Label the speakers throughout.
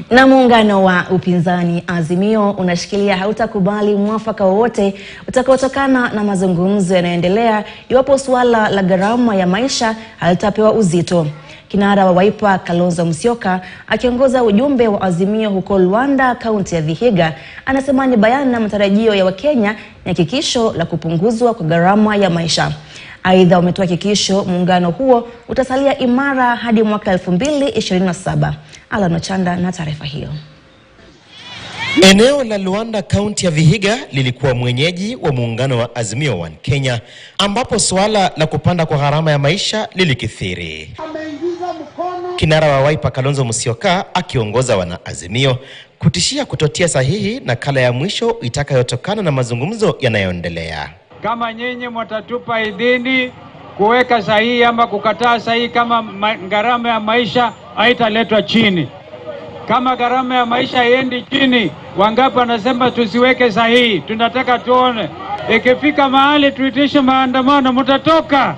Speaker 1: Na muungano wa upinzani Azimio unashikilia hautakubali mwafaka wowote utakaotokana na mazungumzo yanayoendelea iwapo suala la gharama ya maisha halitapewa uzito. Kinara wa Wiper Kalonzo Musyoka akiongoza ujumbe wa Azimio huko Luanda, kaunti ya Vihiga, anasema ni bayana matarajio ya Wakenya ni hakikisho la kupunguzwa kwa gharama ya maisha. Aidha, wametoa hakikisho muungano huo utasalia imara hadi mwaka 2027. Alan Ochanda na taarifa hiyo.
Speaker 2: Eneo la Luanda kaunti ya Vihiga lilikuwa mwenyeji wa muungano wa Azimio One Kenya ambapo suala la kupanda kwa gharama ya maisha lilikithiri. Kinara wa Wiper Kalonzo Musyoka akiongoza wana Azimio kutishia kutotia sahihi nakala ya mwisho itakayotokana na mazungumzo yanayoendelea.
Speaker 3: Kama nyinyi mwatatupa idhini kuweka sahihi ama kukataa sahihi, kama ma gharama ya maisha haitaletwa chini, kama gharama ya maisha haiendi chini, wangapi wanasema tusiweke sahihi? Tunataka tuone ikifika mahali tuitishe maandamano, mtatoka.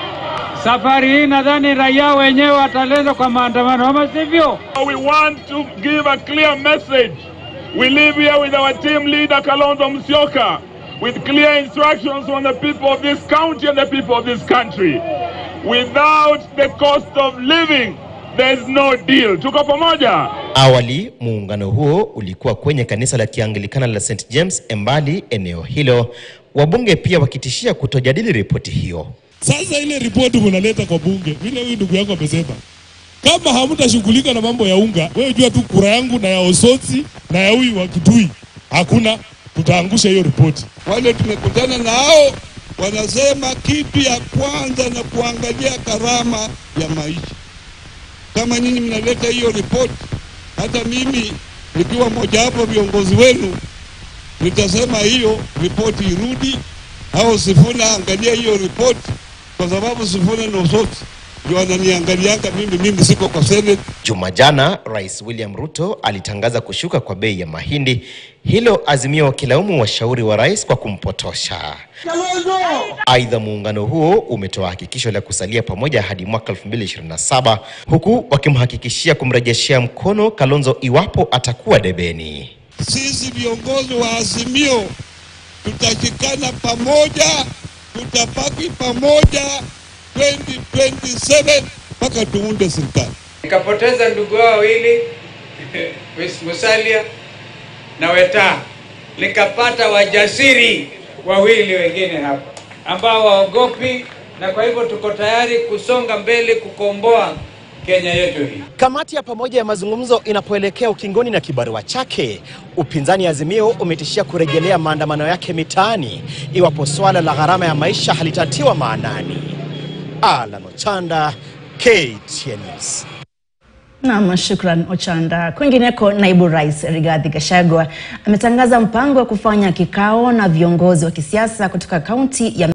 Speaker 3: Safari hii nadhani raia wenyewe watalenda kwa maandamano, ama sivyo?
Speaker 4: We want to give a clear message. We live here with our team leader Kalonzo Musyoka with clear instructions on the people of this county and the people of this country. Without the cost of living, there is no deal. Tuko pamoja?
Speaker 2: Awali muungano huo ulikuwa kwenye kanisa la Kianglikana la St James Embali eneo hilo, wabunge pia wakitishia kutojadili ripoti hiyo.
Speaker 5: Sasa ile ripoti munaleta kwa bunge, vile huyu ndugu yangu amesema, kama hamtashughulika na mambo ya unga, wewe jua tu kura yangu na ya Osotsi na ya huyu wa Kitui hakuna, tutaangusha hiyo ripoti.
Speaker 6: Wale tumekutana nao wanasema kitu ya kwanza na kuangalia gharama ya maisha. Kama nyinyi mnaleta hiyo ripoti, hata mimi nikiwa mojawapo viongozi wenu nitasema hiyo ripoti irudi, au Sifuna angalia hiyo ripoti, kwa sababu Sifuna na Osotsi ndio wananiangalianga mimi, mimi siko kwa Senate.
Speaker 2: Juma jana Rais William Ruto alitangaza kushuka kwa bei ya mahindi, hilo Azimio wakilaumu washauri wa rais kwa kumpotosha. Aidha, muungano huo umetoa hakikisho la kusalia pamoja hadi mwaka 2027 huku wakimhakikishia kumrejeshea mkono Kalonzo iwapo atakuwa debeni.
Speaker 6: Sisi viongozi wa Azimio tutashikana pamoja, tutabaki pamoja 2027 mpaka tuunde serikali.
Speaker 3: Nikapoteza ndugu wao wawili Musalia na Weta, nikapata wajasiri wawili wengine hapa ambao waogopi, na kwa hivyo tuko tayari kusonga mbele kukomboa Kenya yetu hii.
Speaker 2: Kamati ya pamoja ya mazungumzo inapoelekea ukingoni na kibarua chake, upinzani Azimio umetishia kurejelea maandamano yake mitaani iwapo swala la gharama ya maisha halitatiwa maanani. Alan Ochanda, KTN News.
Speaker 1: Naam, shukran Ochanda. Kwingineko, naibu rais Rigathi Gachagua ametangaza mpango wa kufanya kikao na viongozi wa kisiasa kutoka kaunti ya